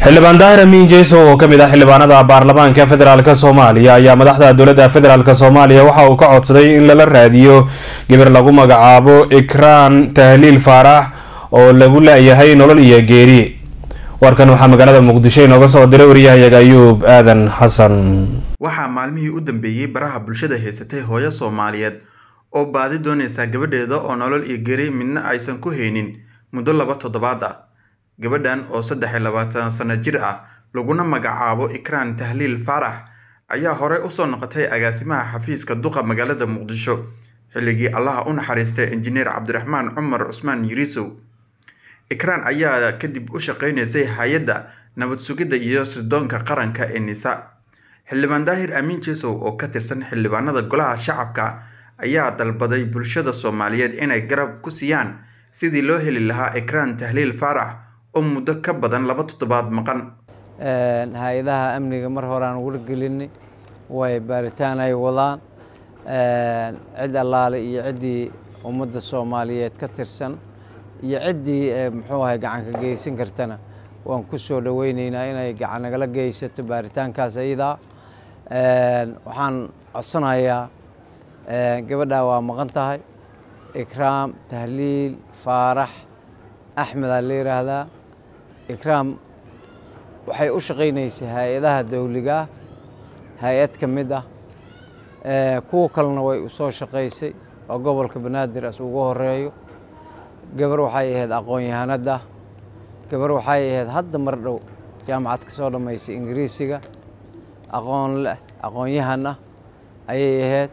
xildhibaan daahir amiin jeeso oo kamid ah xildhibaanada baarlamaanka federaalk soomaaliya ayaa madaxda dowladda federaalk soomaaliya waxa uu ka codsaday in lala raadiyo gabar lagu magacaabo ikraan tahliil faarax oo lagu la-yahay nolol iyo geeri warkan waxaa magaalada muqdisho inooga soo diray waryahayaga ayuub aadan xasan waxaa maalmihii u dambeeyey baraha bulshada haysatay hooyo soomaaliyeed oo baadi doonaysa gabadheeda oo nolol iyo geri midna aysan ku haynin muddo laba toddobaad ah gabadhan oo saddex iyo labaatan sano jir ah laguna magacaabo ikraan tahliil faarax ayaa horey usoo noqotay agaasimaha xafiiska duqa magaalada muqdisho xilligii allaha u naxariistay injineer cabdiraxmaan cumar cusmaan yiriisow ikraan ayaa kadib u shaqeynaysay hay-adda nabad sugidda iyo sirdoonka qaranka ee nisa xildhibaan daahir amiin jesow oo ka tirsan xildhibaanada golaha shacabka ayaa dalbaday bulshada soomaaliyeed inay garab ku siiyaan sidii loo heli lahaa ikraan tahliil faarax oo muddo ka badan laba toddobaad maqan hay-adaha amniga mar horeaan wargelinay way baaritaan ay wadaan cid allaale iyo ciddii ummadda soomaaliyeed ka tirsan iyo ciddii muxuu ahay gacan ka geysan kartana waan ku soo dhoweyneynaa inay gacan nagala geysato baaritaankaas ayadaa waxaan codsanayaa gabadhaa waa maqan tahay ikraam tahliil faarax axmedaa la yidhaahdaa ikraam waxay u shaqaynaysay hay-adaha dowligaah hay-ad ka mid ah kuwa kalena way usoo shaqaysay oo gobolka banaadir as ugu horeeyo gabar waxay ahayd aqoon-yahanada gabar waxay ahayd hadda mar dhow jaamacad ka soo dhammaysay ingiriisiga aqoon leh aqoon-yahan ah ayay ahayd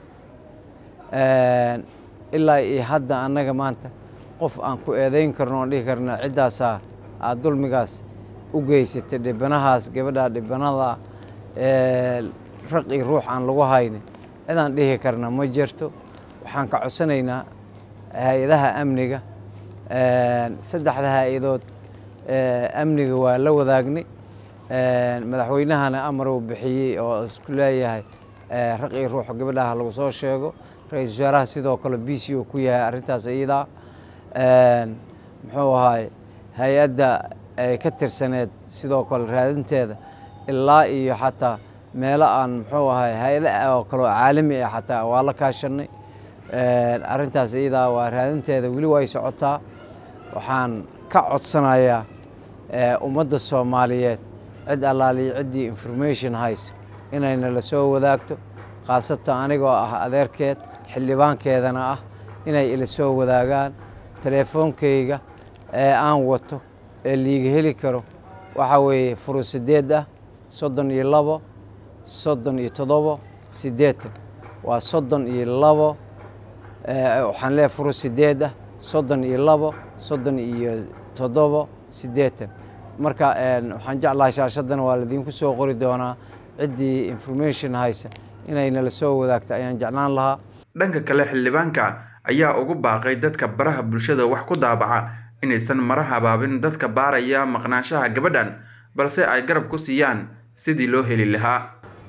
ilaa iyo hadda annaga maanta qof aan ku eedayn karno oon dhihi karna ciddaasaa aada dulmigaas u geysatay dhibanahaas gabadhaa dhibanada raq iyo ruux aan lagu haynin cidaan dhihi karna ma jirto waxaan ka codsanaynaa hay-adaha amniga saddexda hay-adood amniga waa la wadaagnay madaxweynahana amar uu bixiyey oo isku leeyahay raq iyo ruux gabadhaha lagu soo sheego ra-iisul wasaaraha sidoo kale b c u ku yahay arrintaas iyadaa muxuu ahaay hay-adda ay ka tirsaneed sidoo kale raadinteeda ilaa iyo xataa meelo aan muxuu ahay hay-ada oo kale oo caalami ah xataa waa la kaashanay arrintaas iyadaa waa raadinteeda weli way socotaa waxaan ka codsanayaa ummadda soomaaliyeed cid allaaliyo ciddii information haysa inayna la soo wadaagto khaasatan anigoo ah adeerkeed xildhibaankeedana ah inay ila soo wadaagaan teleefoonkayga ee aan wato ee liiga heli karo waxaa weeye furu sideed ah soddon iyo labo soddon iyo toddobo siddeetan waa soddon iyo labo waxaan leeyahay furu sideed ah soddon iyo labo soddon iyo toddobo siddeetan marka waxaan jeclahay shaashadana waa ladiinku soo qori doonaa ciddii information haysa inayna la soo wadaagto ayaan jeclaan lahaa dhanka kale xildhibaanka ayaa ugu baaqay dadka baraha bulshada wax ku daabaca inaysan mara habaabin dadka baaraya maqnaanshaha gabadhan balse ay garab ku siiyaan sidii loo heli lahaa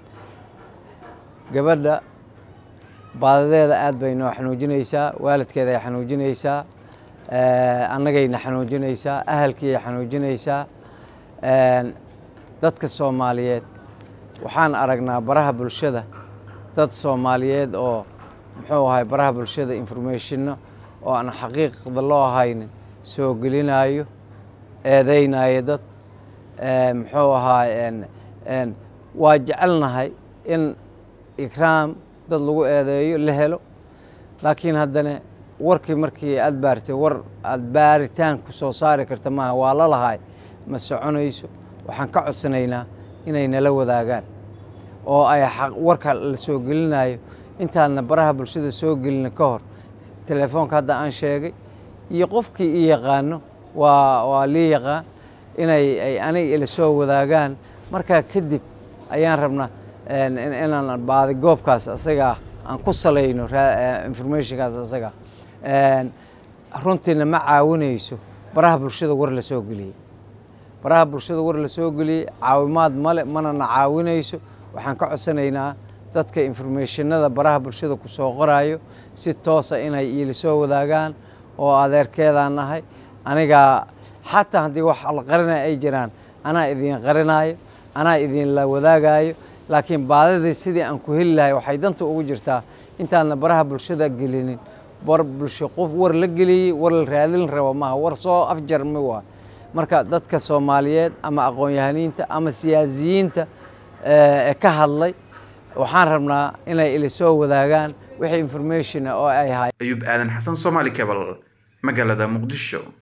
gabadha baadadeeda aad bay noo xanuujinaysaa waalidkeeda ay xanuujinaysaa annagayna xanuujinaysaa ahalkiiay xanuujinaysaa dadka soomaaliyeed waxaan aragnaa baraha bulshada dad soomaaliyeed oo muxuu ahay baraha bulshada informationno oo aan xaqiiqda loo haynin soo gelinayo eedeynayo dad muxuu ahaay waa jecelnahay in ikraam dad lagu eedeeyo la helo laakiin haddana warkii markii aad baartay war aad baaritaan ku soo saari karta maaha waa la lahay ma soconayso waxaan ka codsanaynaa inay nala wadaagaan oo ay warka la soo gelinayo intaadna baraha bulshada soo gelina ka hor telefoonka hadda aan sheegay iyo qofkii i yaqaano waa waa lii yaqaan inay ay aniga ila soo wadaagaan markaa kadib ayaan rabnaa inaan baadi goobkaas asagaa aan ku salayno informationkaas asaga runtiina ma caawinayso baraha bulshada war la soo geliyey baraha bulshada war la soo geliyey caawimaad male mana na caawinayso waxaan ka codsanaynaa dadka informationada baraha bulshada ku soo qorayo si toosa inay iila soo wadaagaan oo adeerkeedaan nahay anigaa xataa haddii wax la qarinaya ay jiraan anaa idin qarinayo anaa idinla wadaagayo laakiin baadidii sidii aan ku heli lahay waxay danta ugu jirtaa intaadna baraha bulshada gelinin war bulsho qof war la geliyey war la raadin rabo maaha war soo afjarmi waa marka dadka soomaaliyeed ama aqoon-yahaniinta ama siyaasiyiinta ee ka hadlay waxaan rabnaa inay ila soo wadaagaan wixii information oo ay hay ayuub aadan xasan soomaali cebal magaalada muqdisho